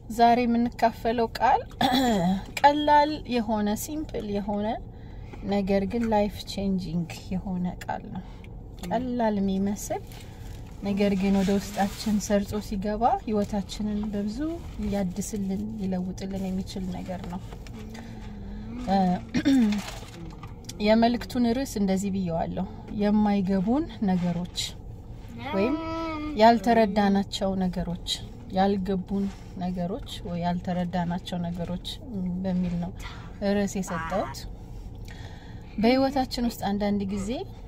ዛሬ የምንካፈለው ቃል ቀላል የሆነ ሲምፕል የሆነ ነገር ግን ላይፍ ቼንጂንግ የሆነ ቃል ነው። ቀላል የሚመስል ነገር ግን ወደ ውስጣችን ሰርጾ ሲገባ ህይወታችንን በብዙ ሊያድስልን ሊለውጥልን የሚችል ነገር ነው። የመልእክቱን ርዕስ እንደዚህ ብየዋለሁ። የማይገቡን ነገሮች ወይም ያልተረዳናቸው ነገሮች፣ ያልገቡን ነገሮች ወይ ያልተረዳናቸው ነገሮች በሚል ነው ርዕስ የሰጠሁት። በህይወታችን ውስጥ አንዳንድ ጊዜ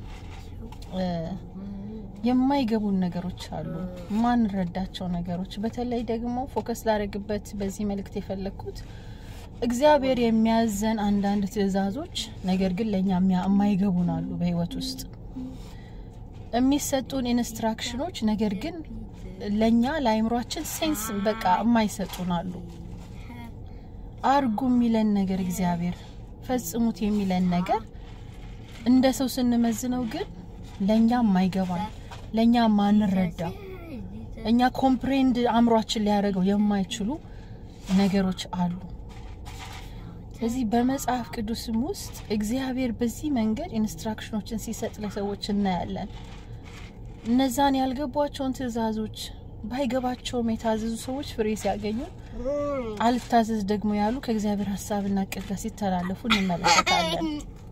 የማይገቡን ነገሮች አሉ፣ ማንረዳቸው ነገሮች። በተለይ ደግሞ ፎከስ ላደርግበት በዚህ መልእክት የፈለግኩት እግዚአብሔር የሚያዘን አንዳንድ ትዕዛዞች ነገር ግን ለእኛ የማይገቡን አሉ። በህይወት ውስጥ የሚሰጡን ኢንስትራክሽኖች ነገር ግን ለእኛ ለአይምሯችን ሴንስ በቃ የማይሰጡን አሉ። አርጉ የሚለን ነገር እግዚአብሔር ፈጽሙት የሚለን ነገር እንደ ሰው ስንመዝነው ግን ለእኛ የማይገባን ለእኛ ማንረዳው እኛ ኮምፕሬንድ አእምሯችን ሊያደርገው የማይችሉ ነገሮች አሉ። ስለዚህ በመጽሐፍ ቅዱስም ውስጥ እግዚአብሔር በዚህ መንገድ ኢንስትራክሽኖችን ሲሰጥ ለሰዎች እናያለን። እነዛን ያልገቧቸውን ትዕዛዞች ባይገባቸውም የታዘዙ ሰዎች ፍሬ ሲያገኙ፣ አልታዘዝ ደግሞ ያሉ ከእግዚአብሔር ሀሳብና እቅድ ጋር ሲተላለፉ እንመለከታለን።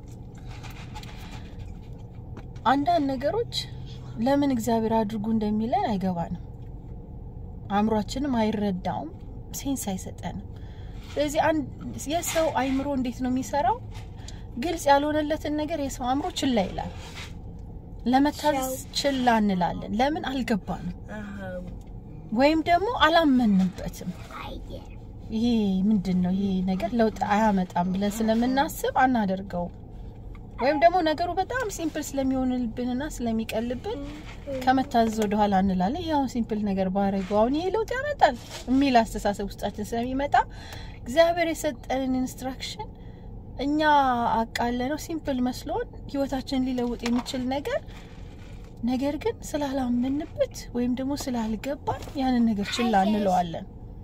አንዳንድ ነገሮች ለምን እግዚአብሔር አድርጉ እንደሚለን አይገባንም። አእምሯችንም አይረዳውም፣ ሴንስ አይሰጠንም። ስለዚህ የሰው አይምሮ እንዴት ነው የሚሰራው? ግልጽ ያልሆነለትን ነገር የሰው አእምሮ ችላ ይላል። ለመታዘዝ ችላ እንላለን። ለምን? አልገባንም ወይም ደግሞ አላመንበትም። ይሄ ምንድን ነው? ይሄ ነገር ለውጥ አያመጣም ብለን ስለምናስብ አናደርገውም። ወይም ደግሞ ነገሩ በጣም ሲምፕል ስለሚሆንልብንና ስለሚቀልብን ከመታዘዝ ወደኋላ እንላለን። ይህ አሁን ሲምፕል ነገር ባረገው አሁን ይሄ ለውጥ ያመጣል የሚል አስተሳሰብ ውስጣችን ስለሚመጣ እግዚአብሔር የሰጠንን ኢንስትራክሽን እኛ አቃለ ነው ሲምፕል መስሎን ህይወታችንን ሊለውጥ የሚችል ነገር ነገር ግን ስላላመንበት ወይም ደግሞ ስላልገባን ያንን ነገር ችላ እንለዋለን።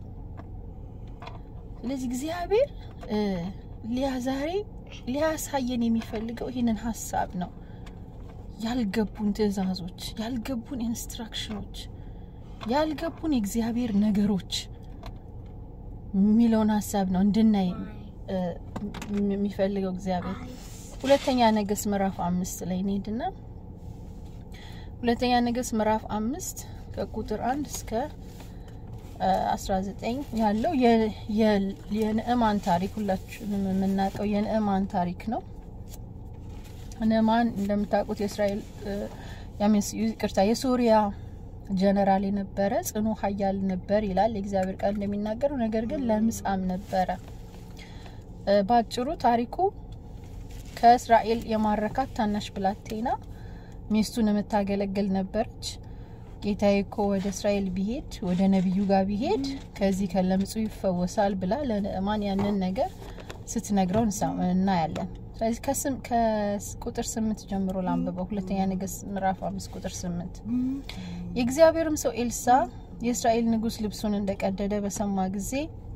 ስለዚህ እግዚአብሔር ሊያ ዛሬ ሊያሳየን የሚፈልገው ይህንን ሀሳብ ነው። ያልገቡን ትዕዛዞች፣ ያልገቡን ኢንስትራክሽኖች፣ ያልገቡን የእግዚአብሔር ነገሮች የሚለውን ሀሳብ ነው እንድናይ የሚፈልገው እግዚአብሔር። ሁለተኛ ነገሥት ምዕራፍ አምስት ላይ እንሄድና ሁለተኛ ነገሥት ምዕራፍ አምስት ከቁጥር አንድ እስከ 19 ያለው የንዕማን ታሪክ ሁላችንም የምናውቀው የንዕማን ታሪክ ነው። ንዕማን እንደምታውቁት የእስራኤል ይቅርታ የሶሪያ ጀነራል የነበረ ጽኑ ኃያል ነበር ይላል የእግዚአብሔር ቃል እንደሚናገረው። ነገር ግን ለምጻም ነበረ። በአጭሩ ታሪኩ ከእስራኤል የማረካት ታናሽ ብላቴና ሚስቱን የምታገለግል ነበረች። ጌታዬ እኮ ወደ እስራኤል ቢሄድ ወደ ነቢዩ ጋር ቢሄድ ከዚህ ከለምጹ ይፈወሳል ብላ ለንዕማን ያንን ነገር ስትነግረው እናያለን። ስለዚህ ከቁጥር ስምንት ጀምሮ ላንብበው። ሁለተኛ ነገሥት ምዕራፍ አምስት ቁጥር ስምንት የእግዚአብሔርም ሰው ኤልሳ የእስራኤል ንጉሥ ልብሱን እንደቀደደ በሰማ ጊዜ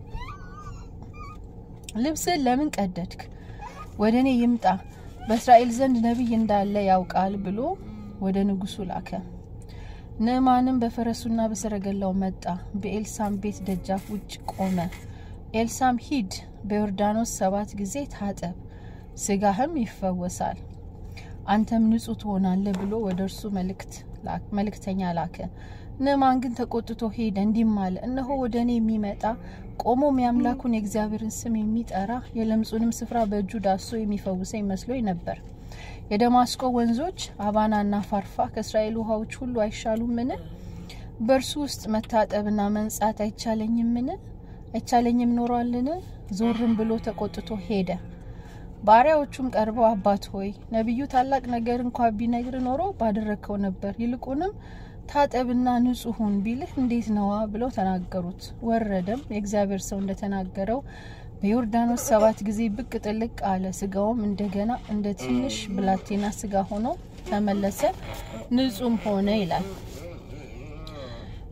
ልብስን ለምን ቀደድክ? ወደ እኔ ይምጣ፣ በእስራኤል ዘንድ ነቢይ እንዳለ ያውቃል ብሎ ወደ ንጉሱ ላከ። ንዕማንም በፈረሱና በሰረገላው መጣ፣ በኤልሳም ቤት ደጃፍ ውጭ ቆመ። ኤልሳም ሂድ፣ በዮርዳኖስ ሰባት ጊዜ ታጠብ፣ ስጋህም ይፈወሳል፣ አንተም ንጹሕ ትሆናለህ ብሎ ወደ እርሱ መልእክተኛ ላከ። ንዕማን ግን ተቆጥቶ ሄደ፣ እንዲህም አለ፣ እነሆ ወደ እኔ የሚመጣ ቆሞም የአምላኩን የእግዚአብሔርን ስም የሚጠራ የለምጹንም ስፍራ በእጁ ዳሶ የሚፈውሰኝ መስሎኝ ነበር። የደማስቆ ወንዞች አባናና ፋርፋ ከእስራኤል ውሃዎች ሁሉ አይሻሉምን? በእርሱ ውስጥ መታጠብና መንጻት አይቻለኝምን? አይቻለኝም ኖሯልን? ዞርም ብሎ ተቆጥቶ ሄደ። ባሪያዎቹም ቀርበው አባት ሆይ ነቢዩ ታላቅ ነገር እንኳ ቢነግር ኖሮ ባደረግከው ነበር፣ ይልቁንም ታጠብና ንጹሕ ሁን ቢልህ እንዴት ነዋ? ብለው ተናገሩት። ወረደም የእግዚአብሔር ሰው እንደተናገረው በዮርዳኖስ ሰባት ጊዜ ብቅ ጥልቅ አለ። ስጋውም እንደገና እንደ ትንሽ ብላቴና ስጋ ሆኖ ተመለሰ፣ ንጹም ሆነ ይላል።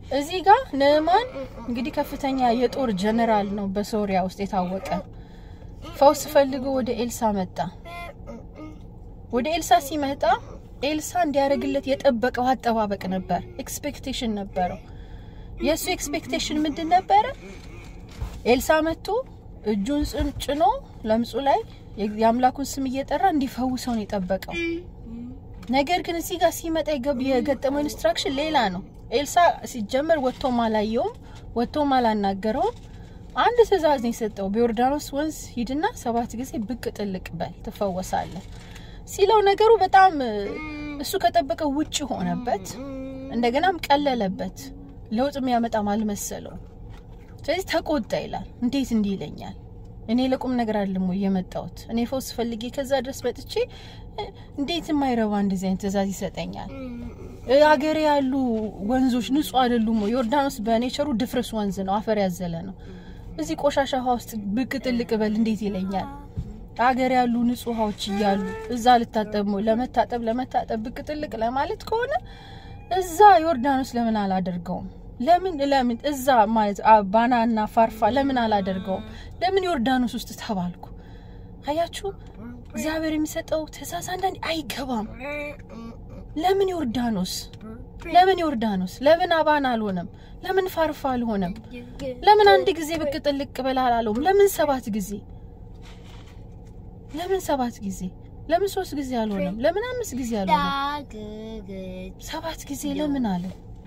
እዚህ ጋር ንዕማን እንግዲህ ከፍተኛ የጦር ጀነራል ነው በሶሪያ ውስጥ የታወቀ። ፈውስ ፈልጎ ወደ ኤልሳ መጣ። ወደ ኤልሳ ሲመጣ ኤልሳ እንዲያደርግለት የጠበቀው አጠባበቅ ነበር፣ ኤክስፔክቴሽን ነበረው። የእሱ ኤክስፔክቴሽን ምንድን ነበረ? ኤልሳ መጥቶ እጁን ጭኖ ለምጹ ላይ የአምላኩን ስም እየጠራ እንዲፈውሰው ነው የጠበቀው። ነገር ግን እዚህ ጋር ሲመጣ የገጠመው ኢንስትራክሽን ሌላ ነው። ኤልሳ ሲጀመር ወጥቶም አላየውም፣ ወጥቶም አላናገረውም። አንድ ትእዛዝ ነው የሰጠው። በዮርዳኖስ ወንዝ ሂድና ሰባት ጊዜ ብቅ ጥልቅ በል ትፈወሳለህ ሲለው ነገሩ በጣም እሱ ከጠበቀው ውጭ ሆነበት። እንደገናም ቀለለበት። ለውጥ የሚያመጣም አልመሰለው። ስለዚህ ተቆጣ ይላል። እንዴት እንዲህ ይለኛል? እኔ ለቁም ነገር አይደለም ወይ የመጣሁት? እኔ ፈውስ ፈልጌ ከዛ ድረስ መጥቼ እንዴት የማይረባ እንደዚህ አይነት ትእዛዝ ይሰጠኛል? ሀገሬ ያሉ ወንዞች ንጹህ አይደሉም ወይ? ዮርዳኖስ በኔቸሩ ድፍርስ ወንዝ ነው፣ አፈር ያዘለ ነው። እዚህ ቆሻሻ ውሃ ውስጥ ብቅ ጥልቅ በል እንዴት ይለኛል? ሀገር ያሉ ንጹህ ውሃዎች እያሉ እዛ ልታጠብ ለመታጠብ ለመታጠብ ብቅ ጥልቅ ለማለት ከሆነ እዛ ዮርዳኖስ ለምን አላደርገውም? ለምን ለምን እዛ ማለት ባናና ፋርፋ ለምን አላደርገውም? ለምን ዮርዳኖስ ውስጥ ተባልኩ? አያችሁ፣ እግዚአብሔር የሚሰጠው ትእዛዝ አንዳንዴ አይገባም። ለምን ዮርዳኖስ? ለምን ዮርዳኖስ? ለምን አባና አልሆነም? ለምን ፋርፋ አልሆነም? ለምን አንድ ጊዜ ብቅ ጥልቅ በላ አላለውም? ለምን ሰባት ጊዜ? ለምን ሰባት ጊዜ? ለምን ሶስት ጊዜ አልሆነም? ለምን አምስት ጊዜ አልሆነም? ሰባት ጊዜ ለምን አለ?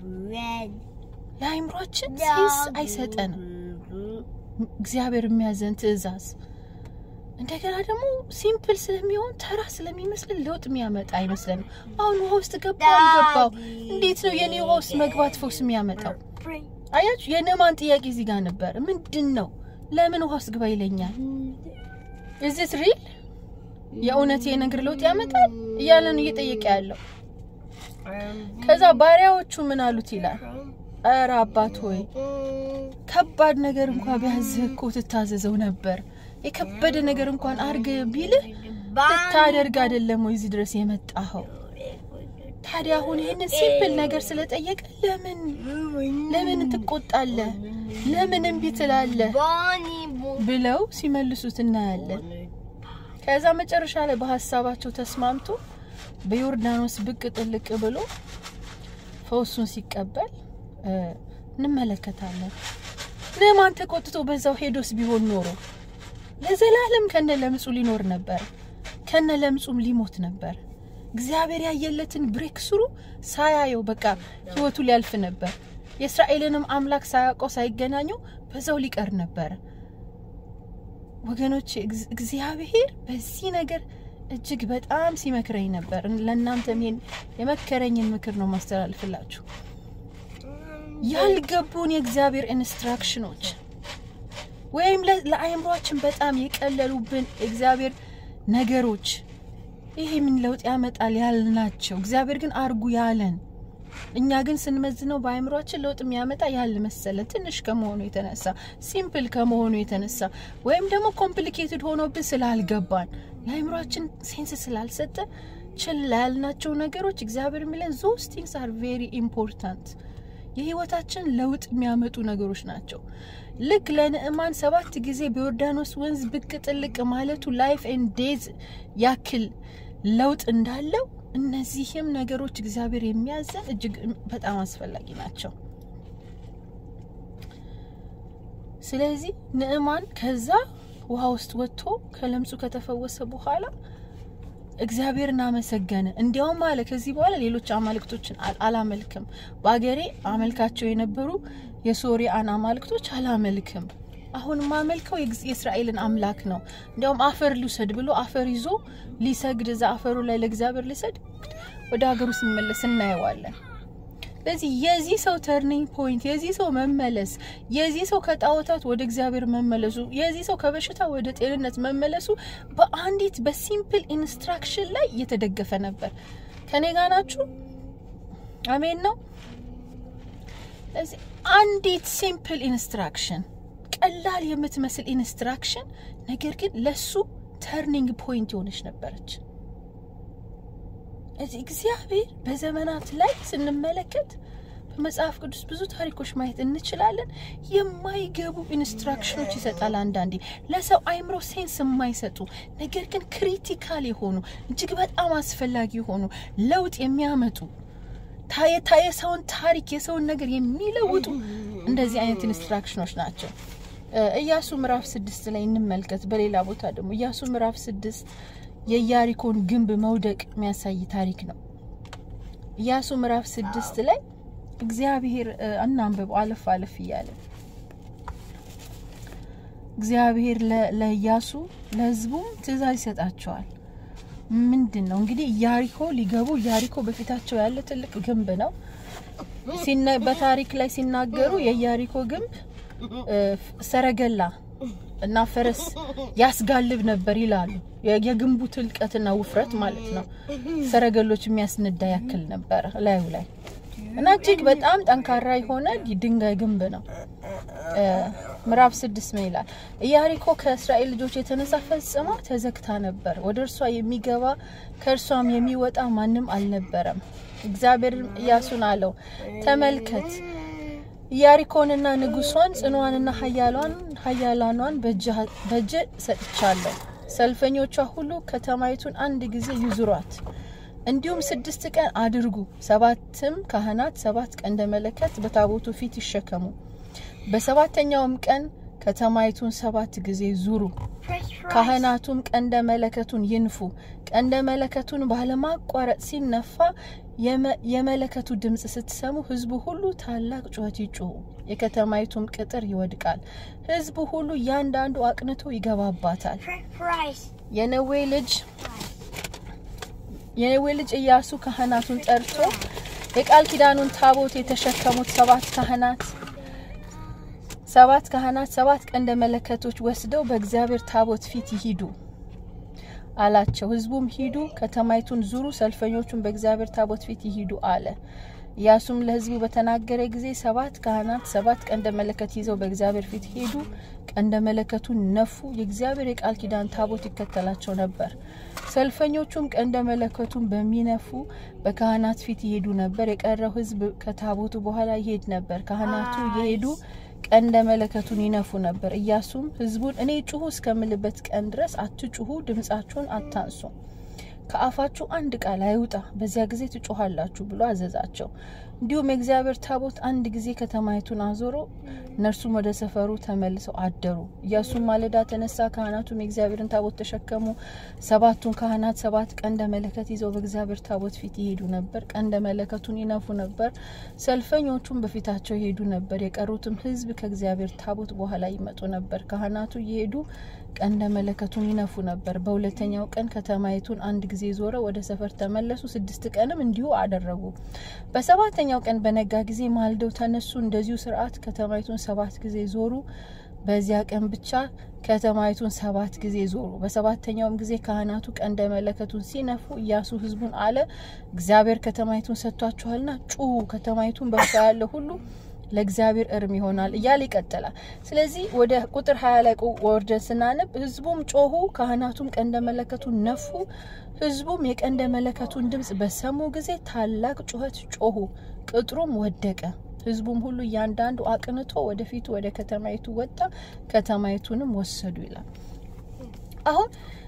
ለአይምሯችን ሴንስ አይሰጠንም። እግዚአብሔር የሚያዘን ትእዛዝ እንደገና ደግሞ ሲምፕል ስለሚሆን ተራ ስለሚመስልን ለውጥ የሚያመጣ አይመስለንም። አሁን ውሃ ውስጥ ገባው አልገባው እንዴት ነው የኔ ውሃ ውስጥ መግባት ፈውስ የሚያመጣው? አያችሁ፣ የንዕማን ጥያቄ እዚህ ጋር ነበር። ምንድን ነው ለምን ውሃ ውስጥ ግባ ይለኛል? እዚህ ሪል የእውነት የነገር ለውጥ ያመጣል እያለ ነው እየጠየቀ ያለው። ከዛ ባሪያዎቹ ምን አሉት ይላል ኧረ አባት ሆይ ከባድ ነገር እንኳን ቢያዝህ እኮ ትታዘዘው ነበር። የከበደ ነገር እንኳን አርግ ቢልህ ልታደርግ አይደለም ወይ እዚህ ድረስ የመጣኸው? ታዲያ አሁን ይህንን ሲምፕል ነገር ስለጠየቀ ለምን ለምን ትቆጣለህ? ለምን እምቢ ትላለህ? ብለው ሲመልሱት እናያለን። ከዛ መጨረሻ ላይ በሀሳባቸው ተስማምቶ በዮርዳኖስ ብቅ ጥልቅ ብሎ ፈውሱን ሲቀበል እንመለከታለን። ንዕማን ተቆጥቶ በዛው ሄዶስ ቢሆን ኖሮ ለዘላለም ከነ ለምጹ ሊኖር ነበር፣ ከነ ለምጹም ሊሞት ነበር። እግዚአብሔር ያየለትን ብሬክ ስሩ ሳያየው በቃ ህይወቱ ሊያልፍ ነበር። የእስራኤልንም አምላክ ሳያውቀው ሳይገናኙ በዛው ሊቀር ነበረ። ወገኖች እግዚአብሔር በዚህ ነገር እጅግ በጣም ሲመክረኝ ነበር። ለእናንተም ይሄን የመከረኝን ምክር ነው ማስተላልፍላችሁ። ያልገቡን የእግዚአብሔር ኢንስትራክሽኖች ወይም ለአእምሯችን በጣም የቀለሉብን እግዚአብሔር ነገሮች ይሄ ምን ለውጥ ያመጣል ያልናቸው እግዚአብሔር ግን አርጉ ያለን እኛ ግን ስንመዝነው በአእምሯችን ለውጥ የሚያመጣ ያል መሰለን ትንሽ ከመሆኑ የተነሳ ሲምፕል ከመሆኑ የተነሳ ወይም ደግሞ ኮምፕሊኬትድ ሆኖብን ስላልገባን ለአእምሯችን ሴንስ ስላልሰጠ ችላ ያልናቸው ነገሮች እግዚአብሔር የሚለን ዞስ ቲንግስ አር ቬሪ ኢምፖርታንት የህይወታችን ለውጥ የሚያመጡ ነገሮች ናቸው። ልክ ለንዕማን ሰባት ጊዜ በዮርዳኖስ ወንዝ ብቅ ጥልቅ ማለቱ ላይፍ ኤንድ ዴዝ ያክል ለውጥ እንዳለው እነዚህም ነገሮች እግዚአብሔር የሚያዘን እጅግ በጣም አስፈላጊ ናቸው። ስለዚህ ንዕማን ከዛ ውሃ ውስጥ ወጥቶ ከለምጹ ከተፈወሰ በኋላ እግዚአብሔርን አመሰገነ። እንዲያውም አለ ከዚህ በኋላ ሌሎች አማልክቶችን አላመልክም፣ በአገሬ አመልካቸው የነበሩ የሶሪያን አማልክቶች አላመልክም። አሁን ማመልከው የእስራኤልን አምላክ ነው። እንዲያውም አፈር ልውሰድ ብሎ አፈር ይዞ ሊሰግድ እዛ አፈሩ ላይ ለእግዚአብሔር ሊሰግድ ወደ ሀገሩ ሲመለስ እናየዋለን። ስለዚህ የዚህ ሰው ተርኒንግ ፖይንት፣ የዚህ ሰው መመለስ፣ የዚህ ሰው ከጣዖታት ወደ እግዚአብሔር መመለሱ፣ የዚህ ሰው ከበሽታ ወደ ጤንነት መመለሱ በአንዲት በሲምፕል ኢንስትራክሽን ላይ እየተደገፈ ነበር። ከኔ ጋር ናችሁ? አሜን ነው። ስለዚህ አንዲት ሲምፕል ኢንስትራክሽን ቀላል የምትመስል ኢንስትራክሽን ነገር ግን ለሱ ተርኒንግ ፖይንት የሆነች ነበረች። እዚህ እግዚአብሔር በዘመናት ላይ ስንመለከት በመጽሐፍ ቅዱስ ብዙ ታሪኮች ማየት እንችላለን። የማይገቡ ኢንስትራክሽኖች ይሰጣል። አንዳንዴ ለሰው አይምሮ ሴንስ የማይሰጡ ነገር ግን ክሪቲካል የሆኑ እጅግ በጣም አስፈላጊ የሆኑ ለውጥ የሚያመጡ የሰውን ታሪክ የሰውን ነገር የሚለውጡ እንደዚህ አይነት ኢንስትራክሽኖች ናቸው። ኢያሱ ምዕራፍ ስድስት ላይ እንመልከት። በሌላ ቦታ ደግሞ ኢያሱ ምዕራፍ ስድስት የኢያሪኮን ግንብ መውደቅ የሚያሳይ ታሪክ ነው። ኢያሱ ምዕራፍ ስድስት ላይ እግዚአብሔር እናንብበው አለፍ አለፍ እያለ እግዚአብሔር ለኢያሱ ለሕዝቡም ትእዛዝ ይሰጣቸዋል። ምንድን ነው እንግዲህ ኢያሪኮ ሊገቡ ኢያሪኮ በፊታቸው ያለ ትልቅ ግንብ ነው። በታሪክ ላይ ሲናገሩ የኢያሪኮ ግንብ ሰረገላ እና ፈረስ ያስጋልብ ነበር ይላሉ። የግንቡ ትልቀትና ውፍረት ማለት ነው። ሰረገሎች የሚያስነዳ ያክል ነበረ ላዩ ላይ እና እጅግ በጣም ጠንካራ የሆነ ድንጋይ ግንብ ነው። ምዕራፍ ስድስት ምን ይላል? ኢያሪኮ ከእስራኤል ልጆች የተነሳ ፈጽማ ተዘግታ ነበር። ወደ እርሷ የሚገባ ከእርሷም የሚወጣ ማንም አልነበረም። እግዚአብሔርም ኢያሱን አለው፣ ተመልከት ኢያሪኮንና ንጉሷን ጽኗንና ኃያላኗን በእጅ ሰጥቻለሁ። ሰልፈኞቿ ሁሉ ከተማይቱን አንድ ጊዜ ይዙሯት። እንዲሁም ስድስት ቀን አድርጉ። ሰባትም ካህናት ሰባት ቀንደ መለከት በታቦቱ ፊት ይሸከሙ። በሰባተኛውም ቀን ከተማይቱን ሰባት ጊዜ ዙሩ። ካህናቱም ቀንደ መለከቱን ይንፉ። ቀንደ መለከቱን ባለማቋረጥ ሲነፋ የመለከቱ ድምፅ ስትሰሙ ሕዝቡ ሁሉ ታላቅ ጩኸት ይጩሁ፣ የከተማይቱም ቅጥር ይወድቃል። ሕዝቡ ሁሉ እያንዳንዱ አቅንቶ ይገባባታል። የነዌ ልጅ የነዌ ልጅ ኢያሱ ካህናቱን ጠርቶ የቃል ኪዳኑን ታቦት የተሸከሙት ሰባት ካህናት ሰባት ካህናት ሰባት ቀንደ መለከቶች ወስደው በእግዚአብሔር ታቦት ፊት ይሂዱ አላቸው። ህዝቡም ሂዱ፣ ከተማይቱን ዙሩ፣ ሰልፈኞቹን በእግዚአብሔር ታቦት ፊት ይሂዱ አለ። ኢያሱም ለህዝቡ በተናገረ ጊዜ ሰባት ካህናት ሰባት ቀንደ መለከት ይዘው በእግዚአብሔር ፊት ሄዱ፣ ቀንደ መለከቱን ነፉ። የእግዚአብሔር የቃል ኪዳን ታቦት ይከተላቸው ነበር። ሰልፈኞቹም ቀንደ መለከቱን በሚነፉ በካህናት ፊት ይሄዱ ነበር። የቀረው ህዝብ ከታቦቱ በኋላ ይሄድ ነበር። ካህናቱ የሄዱ ቀንደ መለከቱን ይነፉ ነበር። ኢያሱም ህዝቡን እኔ ጩሁ እስከምልበት ቀን ድረስ አትጩሁ፣ ድምጻችሁን አታንሱ፣ ከአፋችሁ አንድ ቃል አይውጣ፣ በዚያ ጊዜ ትጮኋላችሁ ብሎ አዘዛቸው። እንዲሁም የእግዚአብሔር ታቦት አንድ ጊዜ ከተማይቱን አዞሮ እነርሱም ወደ ሰፈሩ ተመልሰው አደሩ። ኢያሱም ማለዳ ተነሳ፣ ካህናቱም የእግዚአብሔርን ታቦት ተሸከሙ። ሰባቱን ካህናት ሰባት ቀንደ መለከት ይዘው በእግዚአብሔር ታቦት ፊት ይሄዱ ነበር፣ ቀንደ መለከቱን ይነፉ ነበር። ሰልፈኞቹም በፊታቸው ይሄዱ ነበር። የቀሩትም ህዝብ ከእግዚአብሔር ታቦት በኋላ ይመጡ ነበር። ካህናቱ እየሄዱ ቀንደ መለከቱን ይነፉ ነበር። በሁለተኛው ቀን ከተማይቱን አንድ ጊዜ ዞረ፣ ወደ ሰፈር ተመለሱ። ስድስት ቀንም እንዲሁ አደረጉ። በሰባተኛው ቀን በነጋ ጊዜ ማልደው ተነሱ። እንደዚሁ ስርዓት ከተማይቱን ሰባት ጊዜ ዞሩ። በዚያ ቀን ብቻ ከተማይቱን ሰባት ጊዜ ዞሩ። በሰባተኛውም ጊዜ ካህናቱ ቀንደ መለከቱን ሲነፉ ኢያሱ ህዝቡን አለ፣ እግዚአብሔር ከተማይቱን ሰጥቷችኋልና ጩሁ፣ ከተማይቱን በእርሷ ያለ ሁሉ ለእግዚአብሔር እርም ይሆናል እያለ ይቀጥላል። ስለዚህ ወደ ቁጥር ሀያ ላይ ወርደን ስናነብ ህዝቡም ጮሁ፣ ካህናቱም ቀንደ መለከቱን ነፉ። ህዝቡም የቀንደ መለከቱን ድምፅ በሰሙ ጊዜ ታላቅ ጩኸት ጮሁ፣ ቅጥሩም ወደቀ። ህዝቡም ሁሉ እያንዳንዱ አቅንቶ ወደፊቱ ወደ ከተማይቱ ወጣ፣ ከተማይቱንም ወሰዱ ይላል። አሁን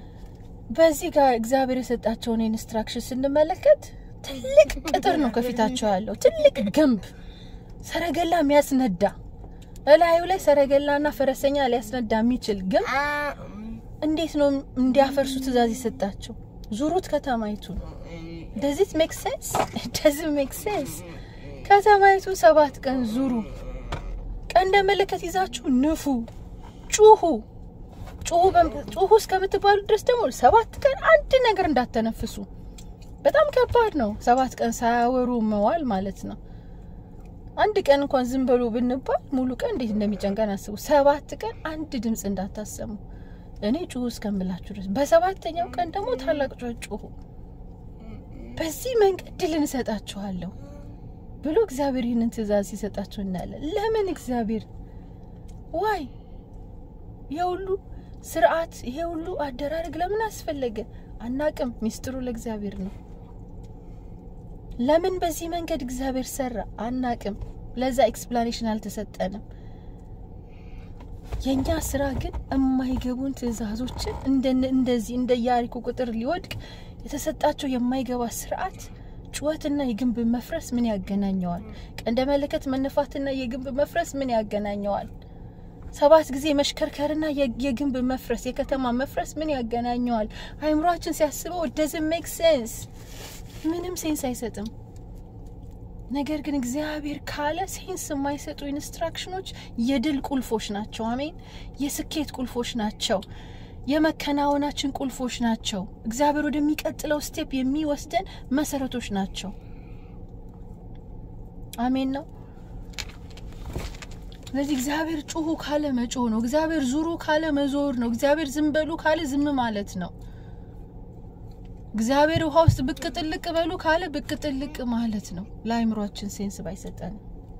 በዚህ ጋር እግዚአብሔር የሰጣቸውን ኢንስትራክሽን ስንመለከት ትልቅ ቅጥር ነው ከፊታቸው ያለው ትልቅ ግንብ ሰረገላ የሚያስነዳ እላዩ ላይ ሰረገላና ፈረሰኛ ሊያስነዳ የሚችል ግን እንዴት ነው እንዲያፈርሱ ትእዛዝ የሰጣቸው? ዙሩት ከተማይቱን። ደዚት ሜክ ሴንስ ደዝ ሜክ ሴንስ። ከተማይቱ ሰባት ቀን ዙሩ፣ ቀንደ መለከት ይዛችሁ ንፉ፣ ጩሁ ጩሁ እስከምትባሉ ድረስ ደግሞ ሰባት ቀን አንድ ነገር እንዳተነፍሱ። በጣም ከባድ ነው። ሰባት ቀን ሳያወሩ መዋል ማለት ነው። አንድ ቀን እንኳን ዝም በሉ ብንባል ሙሉ ቀን እንዴት እንደሚጨንቀን አስቡ። ሰባት ቀን አንድ ድምፅ እንዳታሰሙ እኔ ጩሁ እስከምላችሁ ድረስ፣ በሰባተኛው ቀን ደግሞ ታላቅ ጩኸት ጩሁ፣ በዚህ መንገድ ድል እንሰጣችኋለሁ ብሎ እግዚአብሔር ይህንን ትእዛዝ ሲሰጣችሁ እናያለን። ለምን እግዚአብሔር ዋይ ይሄ ሁሉ ስርዓት ይሄ ሁሉ አደራረግ ለምን አስፈለገ? አናቅም። ሚስጥሩ ለእግዚአብሔር ነው። ለምን በዚህ መንገድ እግዚአብሔር ሰራ አናቅም። ለዛ ኤክስፕላኔሽን አልተሰጠንም። የእኛ ስራ ግን የማይገቡን ትዕዛዞችን እንደዚህ እንደ ኢያሪኮ ቁጥር ሊወድቅ የተሰጣቸው የማይገባ ስርዓት ጩኸትና የግንብ መፍረስ ምን ያገናኘዋል? ቀንደ መለከት መነፋትና የግንብ መፍረስ ምን ያገናኘዋል? ሰባት ጊዜ መሽከርከርና የግንብ መፍረስ የከተማ መፍረስ ምን ያገናኘዋል? አይምሯችን ሲያስበው ደዝን ሜክ ሴንስ ምንም ሴንስ አይሰጥም። ነገር ግን እግዚአብሔር ካለ ሴንስ የማይሰጡ ኢንስትራክሽኖች የድል ቁልፎች ናቸው። አሜን። የስኬት ቁልፎች ናቸው። የመከናወናችን ቁልፎች ናቸው። እግዚአብሔር ወደሚቀጥለው ስቴፕ የሚወስደን መሰረቶች ናቸው። አሜን ነው። ስለዚህ እግዚአብሔር ጩሁ ካለ መጮህ ነው። እግዚአብሔር ዙሩ ካለ መዞር ነው። እግዚአብሔር ዝም በሉ ካለ ዝም ማለት ነው። እግዚአብሔር ውሃ ውስጥ ብቅ ጥልቅ በሉ ካለ ብቅ ጥልቅ ማለት ነው። ለአይምሯችን ሴንስ ባይሰጠንም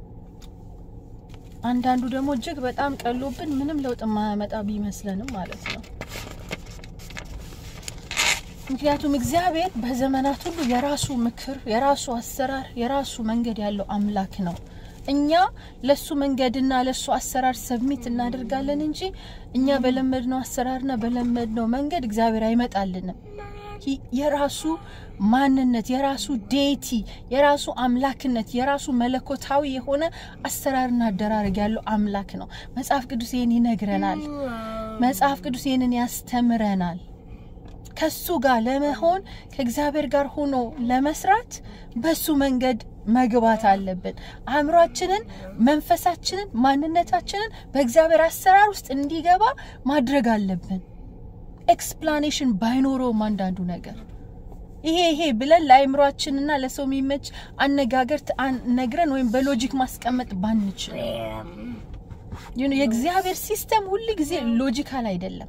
አንዳንዱ ደግሞ እጅግ በጣም ቀሎብን ምንም ለውጥ የማያመጣ ቢመስለንም ማለት ነው። ምክንያቱም እግዚአብሔር በዘመናት ሁሉ የራሱ ምክር፣ የራሱ አሰራር፣ የራሱ መንገድ ያለው አምላክ ነው። እኛ ለሱ መንገድና ለሱ አሰራር ሰብሚት እናደርጋለን እንጂ እኛ በለመድነው አሰራርና በለመድነው መንገድ እግዚአብሔር አይመጣልንም። የራሱ ማንነት፣ የራሱ ዴቲ፣ የራሱ አምላክነት፣ የራሱ መለኮታዊ የሆነ አሰራርና አደራረግ ያለው አምላክ ነው። መጽሐፍ ቅዱስ ይህን ይነግረናል። መጽሐፍ ቅዱስ ይህንን ያስተምረናል። ከሱ ጋር ለመሆን ከእግዚአብሔር ጋር ሆኖ ለመስራት በሱ መንገድ መግባት አለብን። አእምሯችንን፣ መንፈሳችንን፣ ማንነታችንን በእግዚአብሔር አሰራር ውስጥ እንዲገባ ማድረግ አለብን። ኤክስፕላኔሽን ባይኖረውም አንዳንዱ ነገር ይሄ ይሄ ብለን ለአእምሯችንና ለሰው የሚመች አነጋገር ነግረን ወይም በሎጂክ ማስቀመጥ ባንችል የእግዚአብሔር ሲስተም ሁል ጊዜ ሎጂካል አይደለም።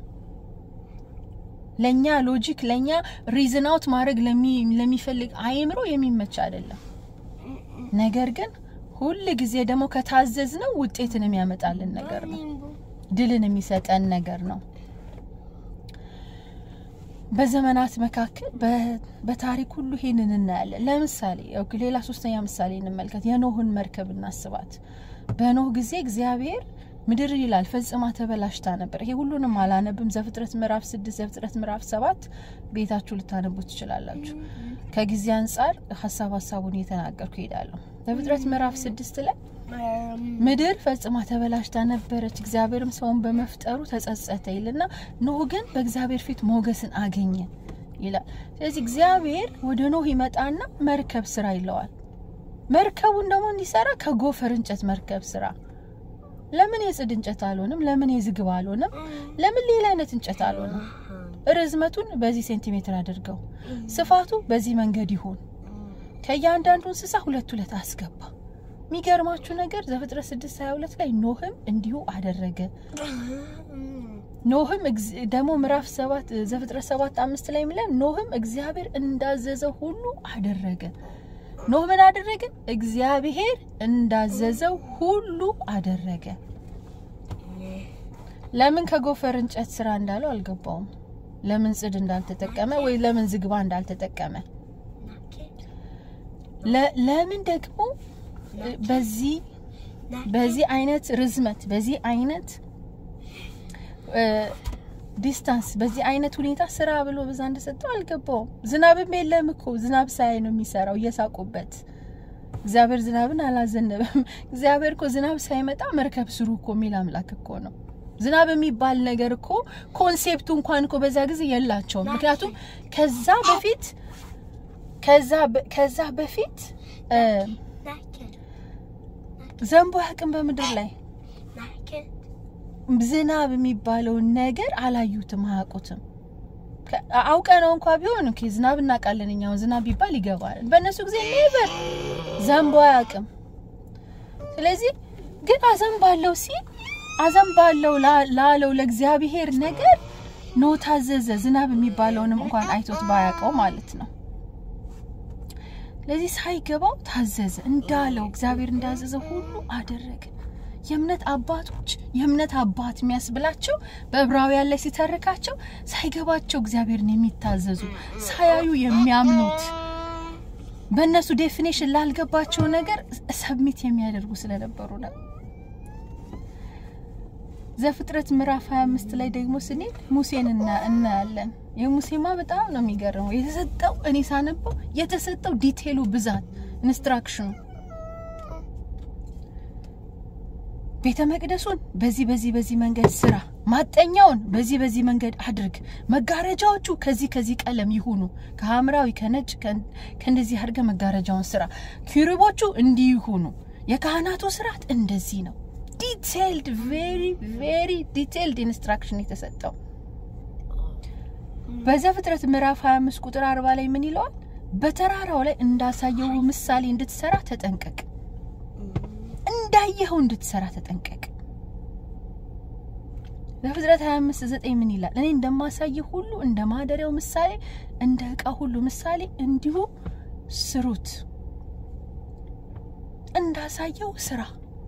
ለእኛ ሎጂክ ለእኛ ሪዝን አውት ማድረግ ለሚፈልግ አእምሮ የሚመች አይደለም። ነገር ግን ሁል ጊዜ ደግሞ ከታዘዝ ነው ውጤትን የሚያመጣልን ነገር ነው። ድልን የሚሰጠን ነገር ነው። በዘመናት መካከል በታሪክ ሁሉ ይሄንን እናያለን። ለምሳሌ ሌላ ሶስተኛ ምሳሌ እንመልከት። የኖህን መርከብ እናስባት። በኖህ ጊዜ እግዚአብሔር ምድር ይላል ፈጽማ ተበላሽታ ነበር። ይሄ ሁሉንም አላነብም። ዘፍጥረት ምዕራፍ ስድስት ዘፍጥረት ምዕራፍ ሰባት ቤታችሁ ልታነቡ ትችላላችሁ። ከጊዜ አንጻር ሀሳብ ሀሳቡን እየተናገርኩ ይሄዳለሁ። ዘፍጥረት ምዕራፍ ስድስት ላይ ምድር ፈጽማ ተበላሽታ ነበረች፣ እግዚአብሔርም ሰውን በመፍጠሩ ተጸጸተ ይልና ኖህ ግን በእግዚአብሔር ፊት ሞገስን አገኘ ይላል። ስለዚህ እግዚአብሔር ወደ ኖህ ይመጣና መርከብ ስራ ይለዋል። መርከቡን ደግሞ እንዲሰራ ከጎፈር እንጨት መርከብ ስራ ለምን የጽድ እንጨት አልሆንም? ለምን የዝግባ አልሆንም? ለምን ሌላ አይነት እንጨት አልሆንም? ርዝመቱን በዚህ ሴንቲሜትር አድርገው፣ ስፋቱ በዚህ መንገድ ይሁን። ከእያንዳንዱ እንስሳ ሁለት ሁለት አስገባ። የሚገርማችሁ ነገር ዘፍጥረት ስድስት ሀያ ሁለት ላይ ኖህም እንዲሁ አደረገ። ኖህም ደግሞ ምዕራፍ ሰባት ዘፍጥረት ሰባት አምስት ላይ የሚለን ኖህም እግዚአብሔር እንዳዘዘው ሁሉ አደረገ። ኖህ ምን አደረገ? እግዚአብሔር እንዳዘዘው ሁሉ አደረገ። ለምን ከጎፈር እንጨት ስራ እንዳለው አልገባውም። ለምን ጽድ እንዳልተጠቀመ ወይ ለምን ዝግባ እንዳልተጠቀመ፣ ለምን ደግሞ በዚህ በዚህ አይነት ርዝመት በዚህ አይነት ዲስታንስ በዚህ አይነት ሁኔታ ስራ ብሎ በዛ እንደሰጠው አልገባውም። ዝናብም የለም እኮ ዝናብ ሳያይ ነው የሚሰራው እየሳቁበት። እግዚአብሔር ዝናብን አላዘነበም። እግዚአብሔር እኮ ዝናብ ሳይመጣ መርከብ ስሩ እኮ የሚል አምላክ እኮ ነው። ዝናብ የሚባል ነገር እኮ ኮንሴፕቱ እንኳን እኮ በዛ ጊዜ የላቸውም። ምክንያቱም ከዛ በፊት ከዛ በፊት ዘንቦ ያቅም በምድር ላይ ዝናብ የሚባለውን ነገር አላዩትም፣ አያውቁትም። አውቀ ነው እንኳ ቢሆን ኦኬ ዝናብ እናውቃለን እኛው ዝናብ ቢባል ይገባል። በእነሱ ጊዜ ኔቨር ዘንቦ አያውቅም። ስለዚህ ግን አዘንባለው ሲል አዘንባለው ላለው ለእግዚአብሔር ነገር ኖ ታዘዘ። ዝናብ የሚባለውንም እንኳን አይቶት ባያውቀው ማለት ነው። ስለዚህ ሳይገባው ታዘዘ። እንዳለው እግዚአብሔር እንዳዘዘ ሁሉ አደረገ። የእምነት አባቶች የእምነት አባት የሚያስብላቸው በዕብራውያን ላይ ሲተርካቸው ሳይገባቸው እግዚአብሔርን የሚታዘዙ ሳያዩ የሚያምኑት በእነሱ ዴፊኔሽን ላልገባቸው ነገር ሰብሚት የሚያደርጉ ስለነበሩ ነው። ዘፍጥረት ምዕራፍ 25 ላይ ደግሞ ስንሄድ ሙሴን እናያለን። የሙሴማ በጣም ነው የሚገርመው። የተሰጠው እኔ ሳነበው የተሰጠው ዲቴሉ ብዛት ኢንስትራክሽኑ ቤተ መቅደሱን በዚህ በዚህ በዚህ መንገድ ስራ፣ ማጠኛውን በዚህ በዚህ መንገድ አድርግ፣ መጋረጃዎቹ ከዚህ ከዚህ ቀለም ይሁኑ፣ ከሐምራዊ ከነጭ ከእንደዚህ አድርገ መጋረጃውን ስራ፣ ኪሩቦቹ እንዲህ ይሁኑ፣ የካህናቱ ስርዓት እንደዚህ ነው። ዲቴይልድ ቬሪ ቬሪ ዲቴይልድ ኢንስትራክሽን የተሰጠው በዘፍጥረት ምዕራፍ 25 ቁጥር 40 ላይ ምን ይለዋል? በተራራው ላይ እንዳሳየው ምሳሌ እንድትሰራ ተጠንቀቅ እንዳየኸው እንድትሰራ ተጠንቀቅ። ዘፍጥረት 25 9 ምን ይላል? እኔ እንደማሳየው ሁሉ እንደ ማደሪያው ምሳሌ እንደ ዕቃ ሁሉ ምሳሌ እንዲሁ ስሩት። እንዳሳየው ስራ።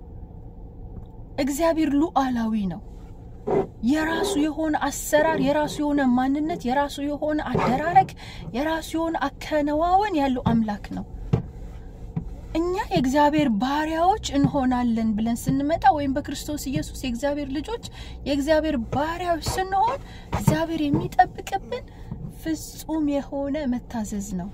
እግዚአብሔር ሉዓላዊ ነው። የራሱ የሆነ አሰራር፣ የራሱ የሆነ ማንነት፣ የራሱ የሆነ አደራረግ፣ የራሱ የሆነ አከናዋወን ያለው አምላክ ነው። እኛ የእግዚአብሔር ባሪያዎች እንሆናለን ብለን ስንመጣ ወይም በክርስቶስ ኢየሱስ የእግዚአብሔር ልጆች የእግዚአብሔር ባሪያዎች ስንሆን እግዚአብሔር የሚጠብቅብን ፍጹም የሆነ መታዘዝ ነው።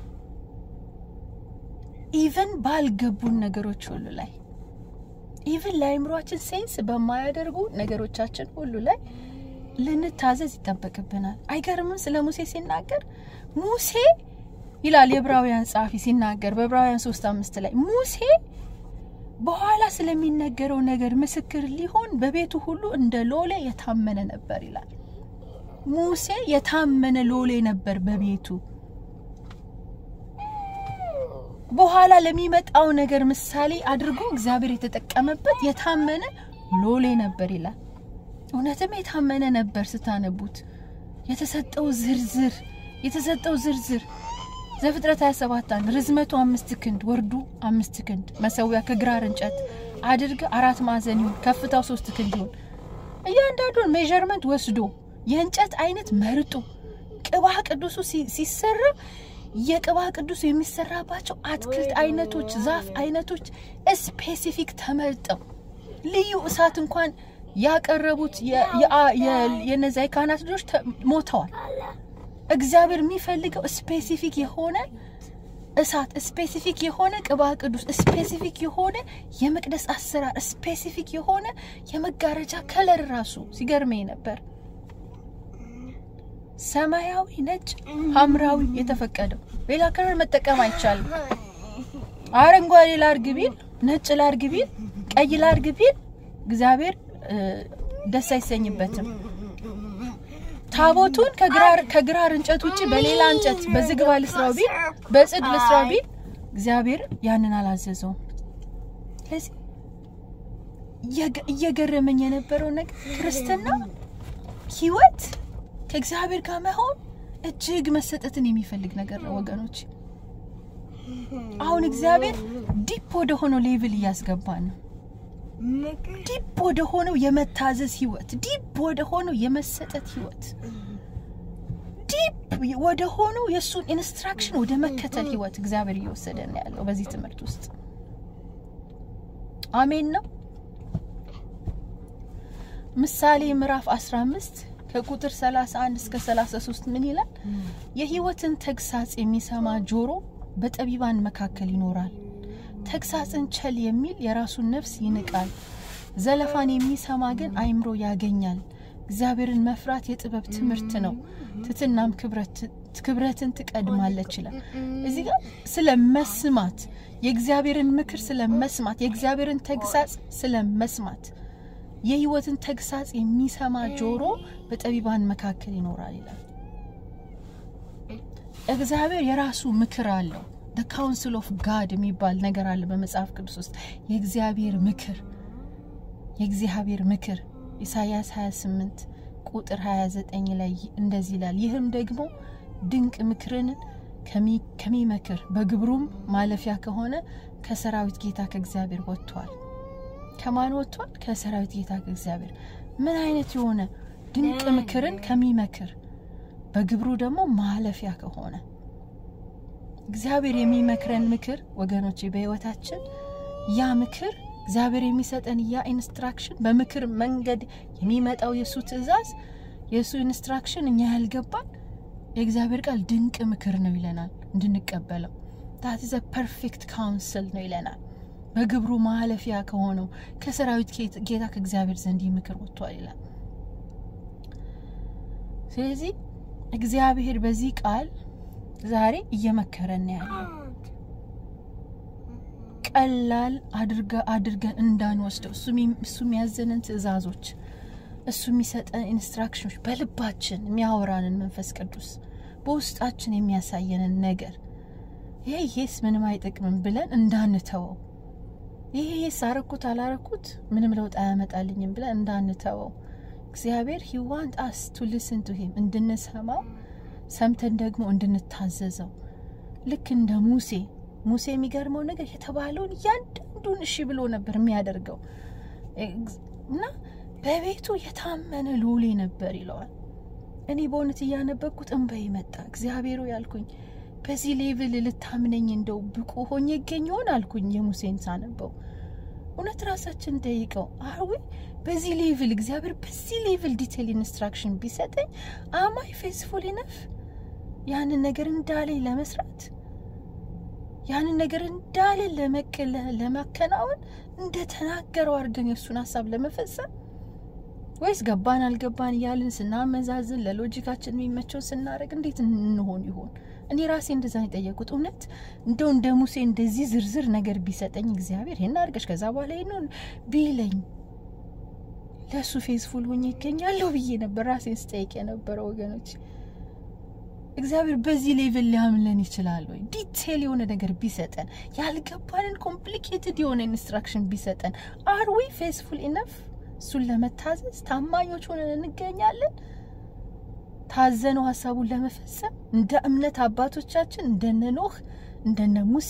ኢቨን ባልገቡን ነገሮች ሁሉ ላይ ኢቨን ለአእምሯችን ሴንስ በማያደርጉ ነገሮቻችን ሁሉ ላይ ልንታዘዝ ይጠበቅብናል። አይገርምም? ስለ ሙሴ ሲናገር ሙሴ ይላል የዕብራውያን ጸሐፊ ሲናገር በዕብራውያን ሶስት አምስት ላይ ሙሴ በኋላ ስለሚነገረው ነገር ምስክር ሊሆን በቤቱ ሁሉ እንደ ሎሌ የታመነ ነበር ይላል። ሙሴ የታመነ ሎሌ ነበር በቤቱ በኋላ ለሚመጣው ነገር ምሳሌ አድርጎ እግዚአብሔር የተጠቀመበት የታመነ ሎሌ ነበር ይላል። እውነትም የታመነ ነበር። ስታነቡት የተሰጠው ዝርዝር የተሰጠው ዝርዝር ዘፍጥረት 27 አንድ ርዝመቱ አምስት ክንድ ወርዱ አምስት ክንድ መሰዊያ ከግራር እንጨት አድርገ አራት ማዕዘን ይሁን ከፍታው ሶስት ክንድ ይሁን። እያንዳንዱን ሜዠርመንት ወስዶ የእንጨት አይነት መርጦ ቅባ ቅዱሱ ሲሰራ የቅባ ቅዱስ የሚሰራባቸው አትክልት አይነቶች፣ ዛፍ አይነቶች ስፔሲፊክ ተመርጠው ልዩ እሳት እንኳን ያቀረቡት የነዚ የካህናት ልጆች ሞተዋል። እግዚአብሔር የሚፈልገው ስፔሲፊክ የሆነ እሳት፣ ስፔሲፊክ የሆነ ቅባ ቅዱስ፣ ስፔሲፊክ የሆነ የመቅደስ አሰራር፣ ስፔሲፊክ የሆነ የመጋረጃ ከለር ራሱ ሲገርመኝ ነበር። ሰማያዊ፣ ነጭ፣ ሐምራዊ የተፈቀደው ሌላ ከለር መጠቀም አይቻልም። አረንጓዴ ላርግ ቢል ነጭ ላርግ ቢል ቀይ ላርግ ቢል እግዚአብሔር ደስ አይሰኝበትም። ታቦቱን ከግራር እንጨት ውጭ በሌላ እንጨት በዝግባ ልስራው ቢል በጽድ ልስራው ቢል እግዚአብሔር ያንን አላዘዘውም። ስለዚህ እየገረመኝ የነበረው ነገር ክርስትና ህይወት ከእግዚአብሔር ጋር መሆን እጅግ መሰጠትን የሚፈልግ ነገር ነው ወገኖች። አሁን እግዚአብሔር ዲፕ ወደ ሆነው ሌቭል እያስገባን ነው። ዲፕ ወደ ሆነው የመታዘዝ ህይወት፣ ዲፕ ወደ ሆነው የመሰጠት ህይወት፣ ዲፕ ወደ ሆነው የእሱን ኢንስትራክሽን ወደ መከተል ህይወት እግዚአብሔር እየወሰደ ነው ያለው በዚህ ትምህርት ውስጥ። አሜን ነው። ምሳሌ ምዕራፍ 15 ከቁጥር 31 እስከ 33 ምን ይላል? የህይወትን ተግሳጽ የሚሰማ ጆሮ በጠቢባን መካከል ይኖራል። ተግሳጽን ቸል የሚል የራሱን ነፍስ ይንቃል። ዘለፋን የሚሰማ ግን አይምሮ ያገኛል። እግዚአብሔርን መፍራት የጥበብ ትምህርት ነው፣ ትትናም ክብረትን ትቀድማለች ይላል። እዚህ ጋር ስለ መስማት የእግዚአብሔርን ምክር ስለ መስማት የእግዚአብሔርን ተግሳጽ ስለ መስማት የህይወትን ተግሳጽ የሚሰማ ጆሮ በጠቢባን መካከል ይኖራል ይላል። እግዚአብሔር የራሱ ምክር አለው። ደ ካውንስል ኦፍ ጋድ የሚባል ነገር አለ በመጽሐፍ ቅዱስ ውስጥ የእግዚአብሔር ምክር የእግዚአብሔር ምክር ኢሳያስ 28 ቁጥር 29 ላይ እንደዚህ ይላል። ይህም ደግሞ ድንቅ ምክርን ከሚመክር በግብሩም ማለፊያ ከሆነ ከሰራዊት ጌታ ከእግዚአብሔር ወጥቷል። ከማን ወጥቷል? ከሰራዊት ጌታ ከእግዚአብሔር። ምን አይነት የሆነ ድንቅ ምክርን ከሚመክር በግብሩ ደግሞ ማለፊያ ከሆነ እግዚአብሔር የሚመክረን ምክር ወገኖቼ በህይወታችን ያ ምክር እግዚአብሔር የሚሰጠን ያ ኢንስትራክሽን በምክር መንገድ የሚመጣው የእሱ ትእዛዝ የእሱ ኢንስትራክሽን እኛ ያልገባን የእግዚአብሔር ቃል ድንቅ ምክር ነው ይለናል እንድንቀበለው ታት ዘ ፐርፌክት ካውንስል ነው ይለናል በግብሩ ማለፊያ ከሆነው ከሰራዊት ጌታ ከእግዚአብሔር ዘንድ ይህ ምክር ወጥቷል ይላል ስለዚህ እግዚአብሔር በዚህ ቃል ዛሬ እየመከረን ያለው ቀላል አድርገን እንዳንወስደው እሱ የሚያዘንን ትእዛዞች እሱ የሚሰጠን ኢንስትራክሽኖች በልባችን የሚያወራንን መንፈስ ቅዱስ በውስጣችን የሚያሳየንን ነገር ይሄ ይሄስ ምንም አይጠቅምም ብለን እንዳንተወው ይሄ ይሄስ አረኩት አላረኩት ምንም ለውጥ አያመጣልኝም ብለን እንዳንተወው እግዚአብሔር ሂ ዋንት አስ ቱ ሊስን ቱ ሂም እንድንሰማው ሰምተን ደግሞ እንድንታዘዘው ልክ እንደ ሙሴ ሙሴ የሚገርመው ነገር የተባለውን እያንዳንዱን እሺ ብሎ ነበር የሚያደርገው እና በቤቱ የታመነ ሎሌ ነበር ይለዋል እኔ በእውነት እያነበብኩት እንበይ መጣ እግዚአብሔሩ ያልኩኝ በዚህ ሌቭል ልታምነኝ እንደው ብቁ ሆኜ ይገኝ ይሆን አልኩኝ የሙሴን ሳነበው እውነት ራሳችን ጠይቀው አርዌ በዚህ ሌቭል እግዚአብሔር በዚህ ሌቭል ዲቴል ኢንስትራክሽን ቢሰጠኝ አማይ ፌስፉል ኢነፍ ያንን ነገር እንዳለኝ ለመስራት ያንን ነገር እንዳለ ለማከናወን እንደተናገረው አድርገን የእሱን ሀሳብ ለመፈጸም ወይስ ገባን አልገባን እያልን ስናመዛዝን ለሎጂካችን የሚመቸው ስናደርግ እንዴት እንሆን ይሆን እኔ ራሴ እንደዛ የጠየቁት እውነት እንደው እንደ ሙሴ እንደዚህ ዝርዝር ነገር ቢሰጠኝ እግዚአብሔር ይህን አድርገሽ ከዛ በኋላ ይህን ቢለኝ ለእሱ ፌስፉል ሆኜ ይገኛለሁ ብዬ ነበር ራሴን ስጠይቅ የነበረው ወገኖች እግዚአብሔር በዚህ ሌቭል ሊያምለን ይችላል ወይ ዲቴል የሆነ ነገር ቢሰጠን ያልገባንን ኮምፕሊኬትድ የሆነ ኢንስትራክሽን ቢሰጠን አር ዊ ፌስፉል ኢነፍ እሱን ለመታዘዝ ታማኞች ሆነን እንገኛለን ታዘነው ሀሳቡን ለመፈጸም እንደ እምነት አባቶቻችን እንደነ ኖህ እንደነ ሙሴ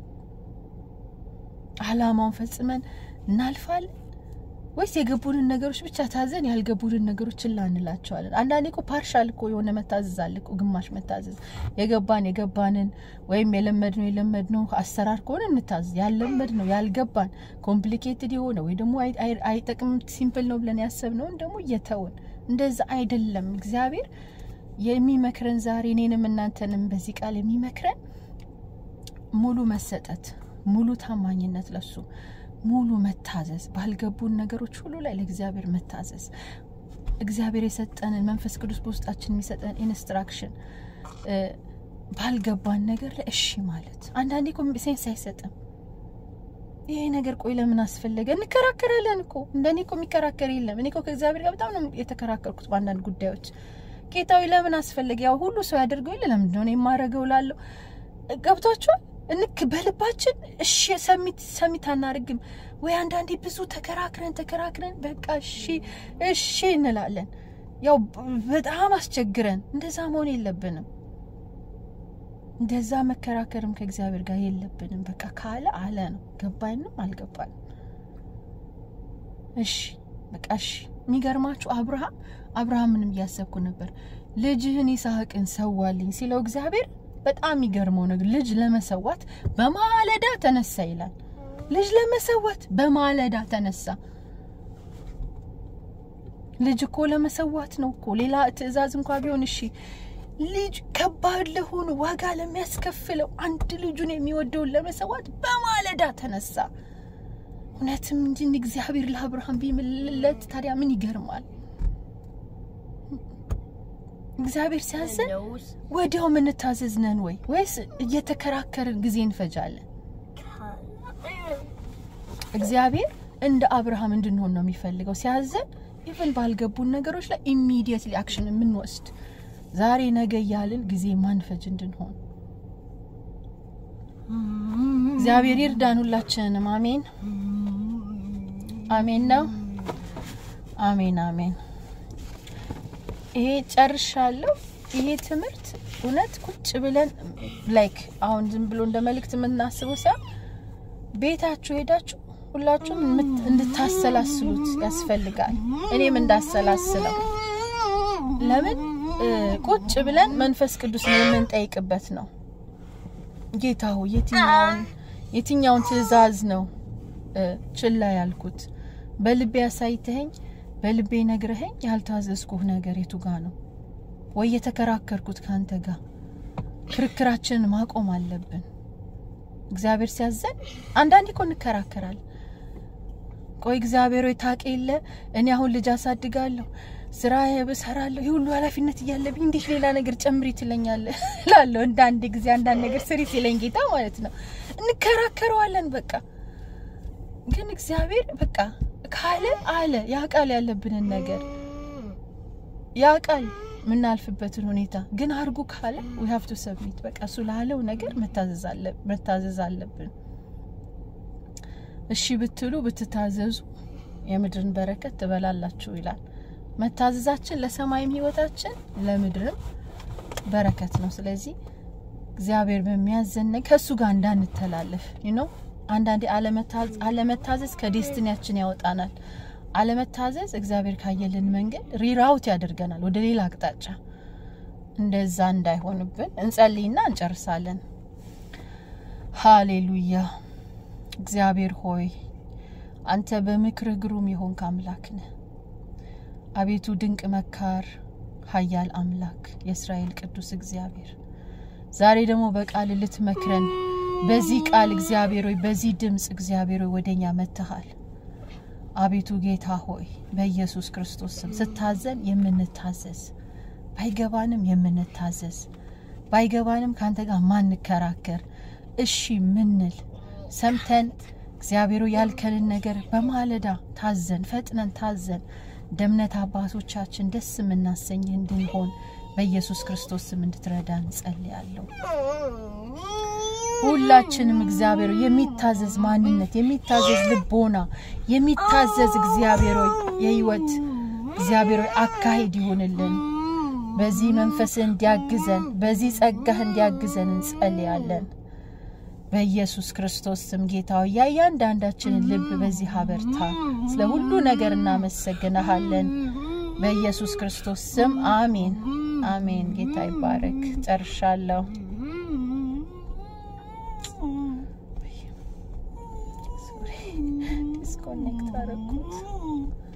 አላማውን ፈጽመን እናልፋለን ወይስ የገቡንን ነገሮች ብቻ ታዘን ያልገቡንን ነገሮች ችላ እንላቸዋለን አንዳንዴ እኮ ፓርሻል እኮ የሆነ መታዘዝ አለ እኮ ግማሽ መታዘዝ የገባን የገባንን ወይም የለመድ ነው የለመድ ነው አሰራር ከሆነ እንታዘዝ ያለመድ ነው ያልገባን ኮምፕሊኬትድ የሆነ ወይ ደግሞ አይጠቅምም ሲምፕል ነው ብለን ያሰብነውን ደግሞ እየተውን እንደዛ አይደለም እግዚአብሔር የሚመክረን ዛሬ እኔንም እናንተንም በዚህ ቃል የሚመክረን ሙሉ መሰጠት ሙሉ ታማኝነት ለሱ ሙሉ መታዘዝ ባልገቡን ነገሮች ሁሉ ላይ ለእግዚአብሔር መታዘዝ እግዚአብሔር የሰጠንን መንፈስ ቅዱስ በውስጣችን የሚሰጠን ኢንስትራክሽን ባልገባን ነገር ላይ እሺ ማለት አንዳንዴ እኮ ሴንስ አይሰጥም ይሄ ነገር ቆይ ለምን አስፈለገ እንከራከራለን እኮ እንደኔ እኮ የሚከራከር የለም እኔ እኮ ከእግዚአብሔር ጋር በጣም ነው የተከራከርኩት በአንዳንድ ጉዳዮች ጌታዊ ለምን አስፈለገ ያው ሁሉ ሰው ያደርገው የለ ለምንድን ነው የማረገው ላለው ገብቷችኋል እንክ በልባችን እሺ ሰሚት ሰሚት አናርግም ወይ አንዳንዴ ብዙ ተከራክረን ተከራክረን በቃ እሺ እሺ እንላለን ያው በጣም አስቸግረን እንደዛ መሆን የለብንም እንደዛ መከራከርም ከእግዚአብሔር ጋር የለብንም በቃ ካለ አለ ነው ገባኝም አልገባንም እሺ በቃ እሺ የሚገርማችሁ አብርሃም አብርሃምንም እያሰብኩ ነበር ልጅህን ይስሐቅን ሰዋልኝ ሲለው እግዚአብሔር በጣም የሚገርመው ነገር ልጅ ለመሰዋት በማለዳ ተነሳ ይላል ልጅ ለመሰዋት በማለዳ ተነሳ ልጅ እኮ ለመሰዋት ነው እኮ ሌላ ትእዛዝ እንኳ ቢሆን እሺ ልጅ ከባድ ለሆኑ ዋጋ ለሚያስከፍለው አንድ ልጁን የሚወደውን ለመሰዋት በማለዳ ተነሳ እውነትም እንጂ እግዚአብሔር ለአብርሃም ቢምልለት ታዲያ ምን ይገርማል እግዚአብሔር ሲያዘን ወዲያው ምንታዘዝ ነን ወይ ወይስ እየተከራከርን ጊዜ እንፈጃለን እግዚአብሔር እንደ አብርሃም እንድንሆን ነው የሚፈልገው ሲያዘን ኢቨን ባልገቡን ነገሮች ላይ ኢሚዲየትሊ አክሽን የምንወስድ ዛሬ ነገ እያልን ጊዜ ማንፈጅ እንድንሆን እግዚአብሔር ይርዳን ሁላችንም አሜን አሜን ነው አሜን አሜን ይሄ ጨርሻለሁ ይሄ ትምህርት እውነት ቁጭ ብለን ላይክ አሁን ዝም ብሎ እንደ መልእክት የምናስበው ሲያ ቤታችሁ ሄዳችሁ ሁላችሁም እንድታሰላስሉት ያስፈልጋል እኔም እንዳሰላስለው ለምን ቁጭ ብለን መንፈስ ቅዱስ የምንጠይቅበት ነው ጌታ ሆይ የትኛውን የትኛውን ትእዛዝ ነው ችላ ያልኩት? በልቤ አሳይተኸኝ በልቤ ነግረኸኝ ያልታዘዝኩህ ነገር የቱ ጋ ነው? ወይ የተከራከርኩት ከአንተ ጋር? ክርክራችንን ማቆም አለብን። እግዚአብሔር ሲያዘን አንዳንዴ እኮ እንከራከራል። ቆይ እግዚአብሔር ወይ ታውቅ የለ እኔ አሁን ልጅ አሳድጋለሁ ስራ እሰራለሁ ይህ ሁሉ ኃላፊነት እያለብኝ እንዴት ሌላ ነገር ጨምሪ ትለኛለህ እላለሁ። እንደ አንድ ጊዜ አንዳንድ ነገር ስሪ ሲለኝ ጌታ ማለት ነው እንከራከረዋለን። በቃ ግን እግዚአብሔር በቃ ካለ አለ ያውቃል፣ ያለብንን ነገር ያውቃል፣ የምናልፍበትን ሁኔታ ግን አርጉ ካለ ዊ ሀቭ ቱ ሰብሚት በቃ እሱ ላለው ነገር መታዘዝ አለብን። እሺ ብትሉ ብትታዘዙ የምድርን በረከት ትበላላችሁ ይላል። መታዘዛችን ለሰማይም ህይወታችን ለምድርም በረከት ነው። ስለዚህ እግዚአብሔር በሚያዘን ከእሱ ጋር እንዳንተላለፍ ነው። አንዳንዴ አለመታዘዝ ከዴስትኒያችን ያወጣናል። አለመታዘዝ እግዚአብሔር ካየልን መንገድ ሪራውት ያደርገናል ወደ ሌላ አቅጣጫ። እንደዛ እንዳይሆንብን እንጸልይና እንጨርሳለን። ሃሌሉያ። እግዚአብሔር ሆይ አንተ በምክርህ ግሩም የሆንክ አምላክ ነህ። አቤቱ ድንቅ መካር ኃያል አምላክ የእስራኤል ቅዱስ እግዚአብሔር ዛሬ ደግሞ በቃል ልትመክረን በዚህ ቃል እግዚአብሔር ሆይ በዚህ ድምፅ እግዚአብሔር ሆይ ወደኛ መጥተሃል። አቤቱ ጌታ ሆይ በኢየሱስ ክርስቶስ ስም ስታዘን የምንታዘዝ ባይገባንም የምንታዘዝ ባይገባንም ከአንተ ጋር ማንከራከር እሺ ምንል ሰምተን እግዚአብሔሩ ያልከንን ነገር በማለዳ ታዘን ፈጥነን ታዘን ደምነት አባቶቻችን ደስ የምናሰኝህ እንድንሆን በኢየሱስ ክርስቶስ ስም እንድትረዳን ጸልያለሁ። ሁላችንም እግዚአብሔር የሚታዘዝ ማንነት፣ የሚታዘዝ ልቦና፣ የሚታዘዝ እግዚአብሔር የህይወት እግዚአብሔር አካሄድ ይሁንልን። በዚህ መንፈስ እንዲያግዘን፣ በዚህ ጸጋህ እንዲያግዘን እንጸልያለን። በኢየሱስ ክርስቶስ ስም ጌታ ሆይ የእያንዳንዳችንን ልብ በዚህ አበርታ። ስለ ሁሉ ነገር እናመሰግንሃለን። በኢየሱስ ክርስቶስ ስም አሜን፣ አሜን። ጌታ ይባረክ። ጨርሻለሁ። ዲስኮኔክት አረኩት።